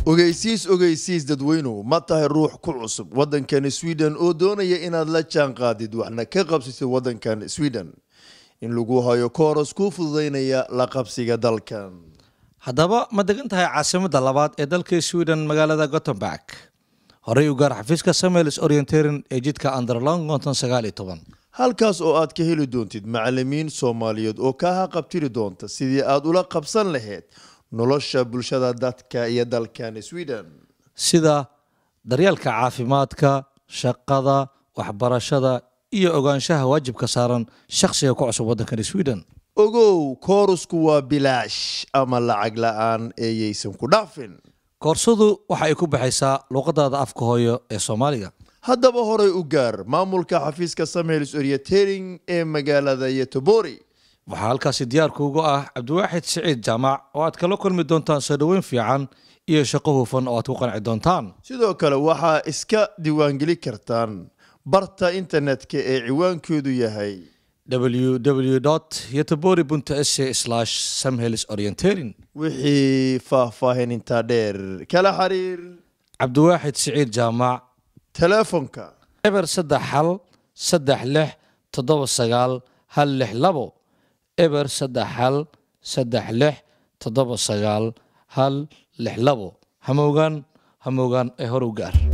ogeysiis ogeysiis dadweynuhu ma tahay ruux ku cusub waddankani sweden oo doonaya inaad la jaan qaadid waxna ka qabsisid waddankan sweden in lagu hayo kooras kuu fududaynaya la qabsiga dalkan haddaba ma degan tahay caasimadda labaad ee dalka sweden magaalada gothenburg horey u gaar xafiiska samuels orienteering ee jidka underlong konton sagaal iyo toban halkaas oo aad ka heli doontid macalimiin soomaaliyeed oo kaa haqabtiri doonta sidii aad ula qabsan lahayd nolosha bulshada dadka iyo dalkan sweden sida daryeelka caafimaadka shaqada waxbarashada iyo ogaanshaha waajibka saaran shakhsiga ku cusub waddankan sweden ogow koorasku waa bilaash ama lacag la-aan eeyaysan ku dhaafin koorsadu waxa ay ku baxaysaa luuqadaada afka hooyo ee soomaaliga haddaba horay u gaar maamulka xafiiska samuels orienteering ee magaalada yetobori waxaa halkaasi diyaarkuugu ah cabdiwaaxid siciid jaamac oo aad kala kulmi doontaan soo dhoweyn fiican iyo shaqo hufan oo aad ku qanci doontaan sidoo kale waxaa iska diiwaangeli kartaan barta internetka ee ciwaankeedu yahay www yetobori s samhels orienteering wixii faahfaahin intaa dheer kala xiriir cabdiwaaxid siciid jaamac teleefonka eber saddex hal saddex lix toddoba sagaal hal lix labo eber saddex hal saddex lix toddoba sagaal hal lix labo hamoogaan hamoogaan ee hor u gaar